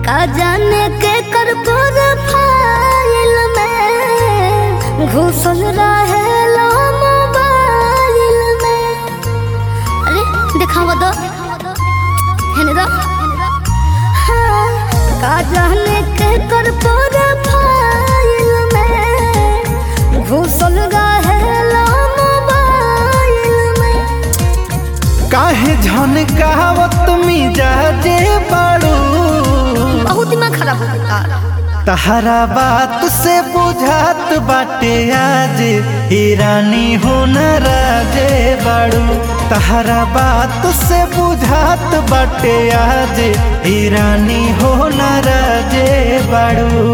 का जाने के कर फाइल में घुसल रहे लो मोबाइल में अरे दिखावा दो हेने दो हाँ, का जाने के कर फाइल में घुसल रहे लो मोबाइल में काहे झनकावत मिजाजे बाड़ू बहुत दिमाग खराब हो गया तहरा बात से बुझात बाटे आज ईरानी हो न राजे बाड़ू तहरा बात से बुझात बाटे आज ईरानी हो न राजे बाड़ू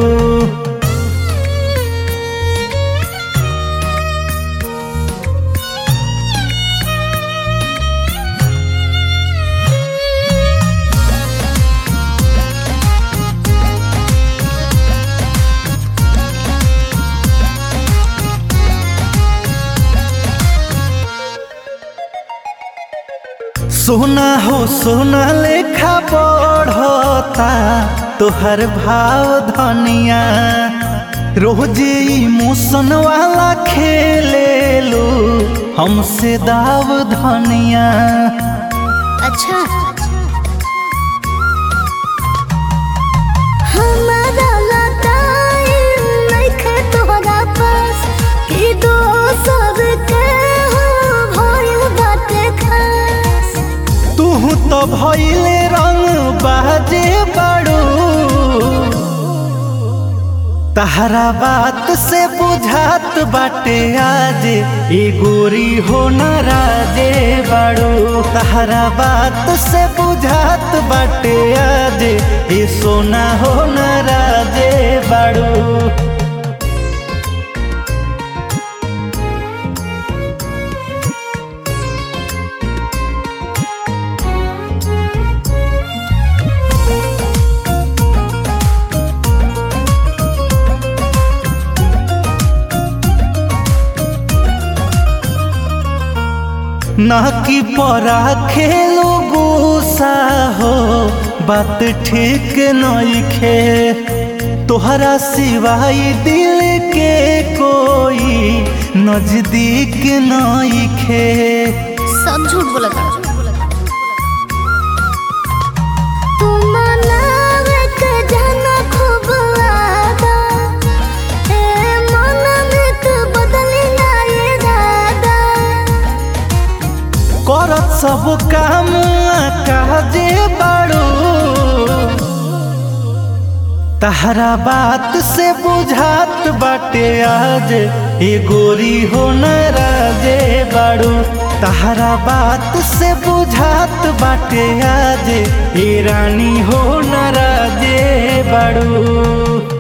सोना हो सोना लेखा बढ़ता तोहर भाव धनिया रोज इमोशन वाला खेले लो हमसे दाव धनिया अच्छा हमारा लताई नइखे तोहरा पास कि दोसर के हो भइल बाटे खास तू तो भइले रंग बाजे बड़ू तहरा बात से बुझात बाटे आज ए गोरी हो न राजे बाड़ू तहरा बात से बुझात बाटे आज ए सोना हो न राजे बाड़ू ना कि परा खेलो गुस्सा हो बात ठीक नइखे तोहरा सिवाय दिल के कोई नजदीक नइखे सब झूठ बोला था तू मनावे के जाना खूब आदा ए मन में तू बदली ना ये दादा करत सब काम काजे बाड़ू तहरा बात से बुझात बाटे आज ए गोरी हो न राजे बाड़ू तहरा बात से बुझात बाटे आज ए रानी हो न राजे बाड़ू